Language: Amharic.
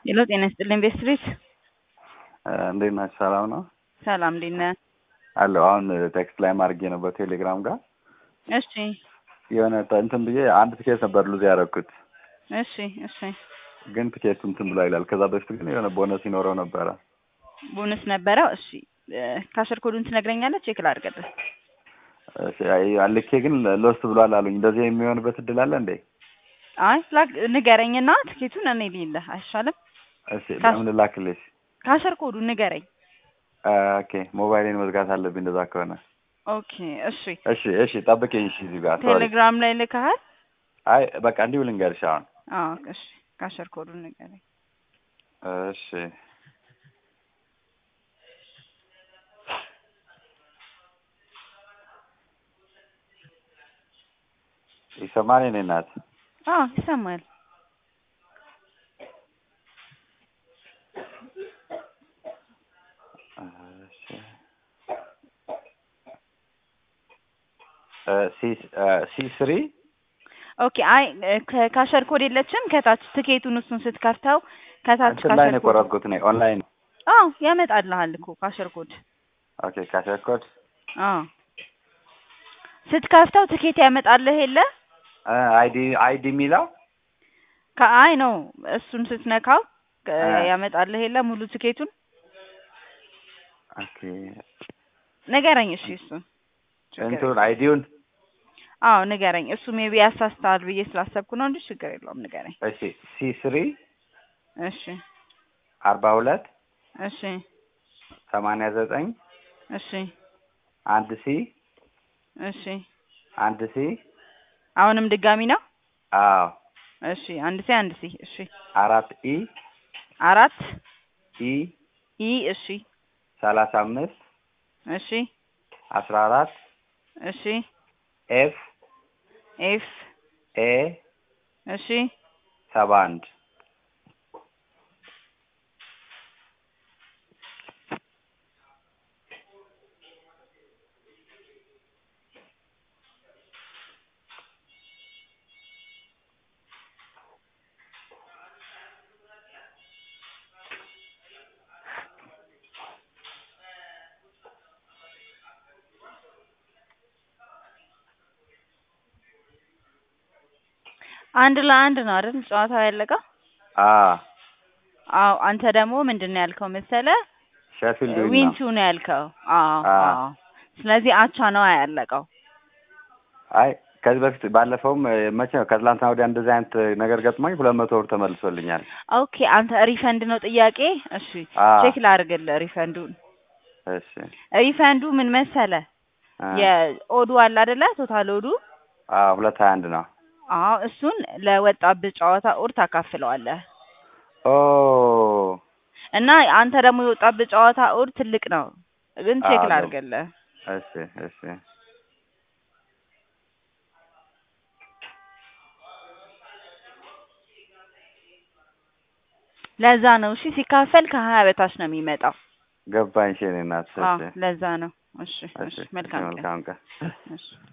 ሄሎ ጤና ይስጥልኝ ቤስትሪት እንዴት ናችሁ? ሰላም ነው ሰላም እንዴት ነህ? አለሁ። አሁን ቴክስት ላይ ማድረጌ ነው በቴሌግራም ጋር እሺ የሆነ እንትን ብዬ አንድ ትኬት ነበር ሉዝ ያደረኩት፣ እሺ እሺ ግን ትኬቱ እንትን ብሎ ይላል። ከዛ በፊት ግን የሆነ ቦነስ ይኖረው ነበረ። ቦነስ ነበረው። እሺ ካሸር ኮዱን ትነግረኛለህ? ቼክ ላድርግልህ። እሺ፣ አይ- ልኬ ግን ሎስት ብሏል አሉኝ። እንደዚህ የሚሆንበት እድል አለ እንዴ? አይ ላክ- ንገረኝና ትኬቱን እኔ ልይልህ አይሻልም? እሺ፣ ለምን ላክልሽ? ካሸር ኮዱን ንገረኝ። ኦኬ፣ ሞባይሌን መዝጋት አለብኝ እንደዛ ከሆነ። ኦኬ እሺ። እሺ፣ እሺ፣ ጠብቂኝ። እሺ፣ እዚህ ጋር ሶሪ። ቴሌግራም ላይ ልከሃል? አይ በቃ እንዲሁ ልንገርሽ አሁን። አዎ እሺ። ካሸር ኮዱን ንገረኝ። እሺ ይሰማል የኔ እናት? አዎ ይሰማል። እሺ እ ሲ እ ሲ ስሪ ኦኬ አይ ከ- ካሸር ኮድ የለችም ከታች ትኬቱን እሱን ስትከፍተው ከታች እንትን ላይ ካሸር ነው ኮድ የቆረጥኩት እኔ ኦንላይን። አዎ ያመጣልሃል እኮ ካሸር ኮድ ኦኬ ካሸር ኮድ አዎ ስትከፍተው ትኬት ያመጣልህ የለ እ አይዲ አይዲ የሚለው ከአይ ነው እሱን ስትነካው እ እ ያመጣልህ የለ ሙሉ ትኬቱን ኦኬ ንገረኝ እሺ እሱን ችግር እንትን የለውም አይዲውን አዎ ንገረኝ እሱ ሜቢ ያሳስተሃል ብዬ ስላሰብኩ ነው እንጂ ችግር የለውም ንገረኝ እሺ ሲ ስሪ እሺ አርባ ሁለት እሺ ሰማንያ ዘጠኝ እሺ አንድ ሲ እሺ አንድ ሲ አሁንም ድጋሚ ነው አዎ እሺ አንድ ሲ አንድ ሲ እሺ አራት ኢ አራት ኢ ኢ እሺ ሰላሳ አምስት እሺ አስራ አራት እሺ ኤፍ ኤፍ ኤ እሺ ሰባ አንድ አንድ ለአንድ ነው አይደል ጨዋታው ያለቀው? አ አዎ አንተ ደግሞ ምንድን ነው ያልከው መሰለህ? ሼፊልድ ዊን ነው። ዊንቱ ነው ያልከው። አዎ አ አዎ። ስለዚህ አቻ ነው ያለቀው። አይ ከዚህ በፊት ባለፈውም እ፣ መቼ ነው ከትላንትና ወዲያ እንደዚህ አይነት ነገር ገጥሞኝ ሁለት መቶ ብር ተመልሶልኛል። ኦኬ አንተ ሪፈንድ ነው ጥያቄ? እሺ አ ቼክ ላድርግልህ ሪፈንዱን። እሺ ሪፈንዱ ምን መሰለህ? አ የኦዱ አለ አይደለ? ቶታል ኦዱ አ ሁለት ሀያ አንድ ነው። አዎ እሱን ለወጣብህ ጨዋታ ኦድ ታካፍለዋለህ ኦ እና አንተ ደግሞ የወጣብህ ጨዋታ ኦድ ትልቅ ነው፣ ግን ቼክ አዎ ነው። ላድርግልህ። እሺ እሺ ለዛ ነው እሺ። ሲካፈል ከሀያ በታች ነው የሚመጣው። ገባኝ። እሺ የእኔ እናት። አዎ እሺ ለዛ ነው። እሺ እሺ እሺ እሺ መልካም ቀን። መልካም ቀን። እሺ